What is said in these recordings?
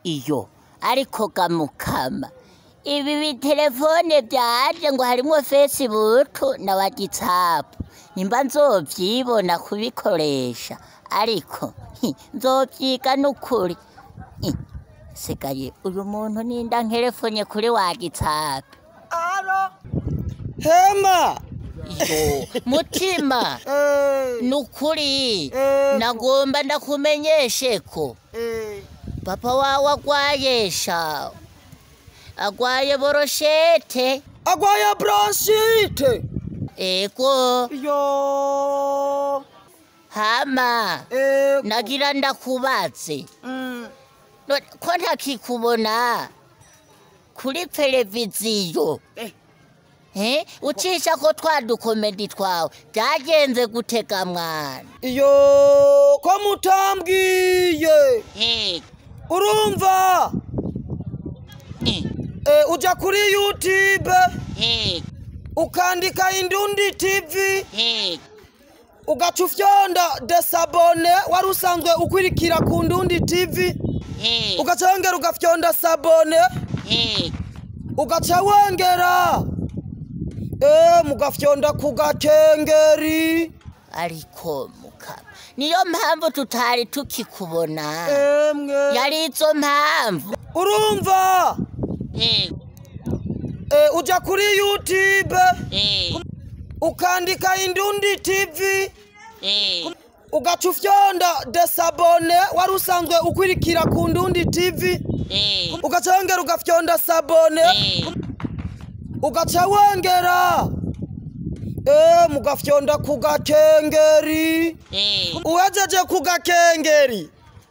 iyo ariko gamukama ibi bitelefone byaje ngo harimo facebook na whatsapp nimba nzovyibona kubikoresha ariko hi, nzovyiga n'ukuri Hi, sigaye uyu muntu ninda nkerefonye kuri whatsapp alo hema yo mutima Eh, nukuri Eh. nagomba ndakumenyeshe ko eh, papa wawe agwaye sha agwaye boroshete agwaye bronchite ego yo hama eh, nagira ndakubaze mm, No- ko ntakikubona kuri televiziyo eh, eh ucisha ko twadukomedi twawe byagenze gutega mwana iyo ko mutambwiye Eh, urumva eh, eh, uja kuri youtube eh, ukandika indundi tv eh, ugaca ufyonda desabone wari usanzwe ukwirikira ku ndundi tv eh, ugaca wongera ugafyonda sabone eh. ugaca wongera eh, mugafyonda ku gakengeri ariko mukama niyo mpamvu tutari tukikubona emwe yari izo mpamvu urumva Eh, eh, uja kuri youtube eh, ukandika indundi tv eh, ugaca ufyonda desabone wari usanzwe ukwirikira ku ndundi tv eh, ugaca wongera ugafyonda sabone eh. ugaca wongera eh, mugafyonda ku gakengeri Eh, uwejeje ku gakengeri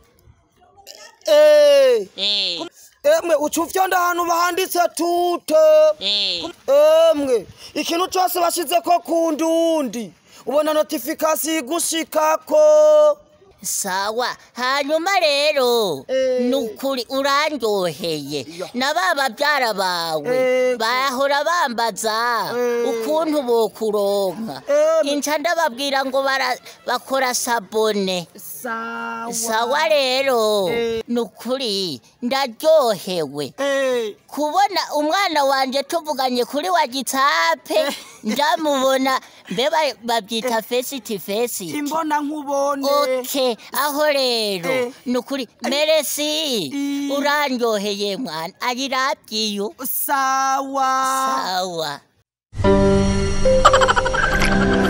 eh, eh, emwe uca ufyonda ahantu bahanditse tute eh. emwe ikintu cose bashizeko ku ndundi ubona notifikasiyo igushikako sawa hanyuma rero Eh. nukuri urandyoheye Ya. na ba babyara bawe Ego. bahora bambaza Eh. ukuntu bokuronka Em. inca ndababwira ngo bara- bakora sabone sawa sawa rero Eh. nukuri ndaryohewe Eh, kubona umwana wanje tuvuganye kuri wa gitsape ndamubona mbe ba- babyita face to face imbona nkubone okay aho rero Eh. nukuri meresi I- urandyoheye mwana ayirabyiyo sawa sawa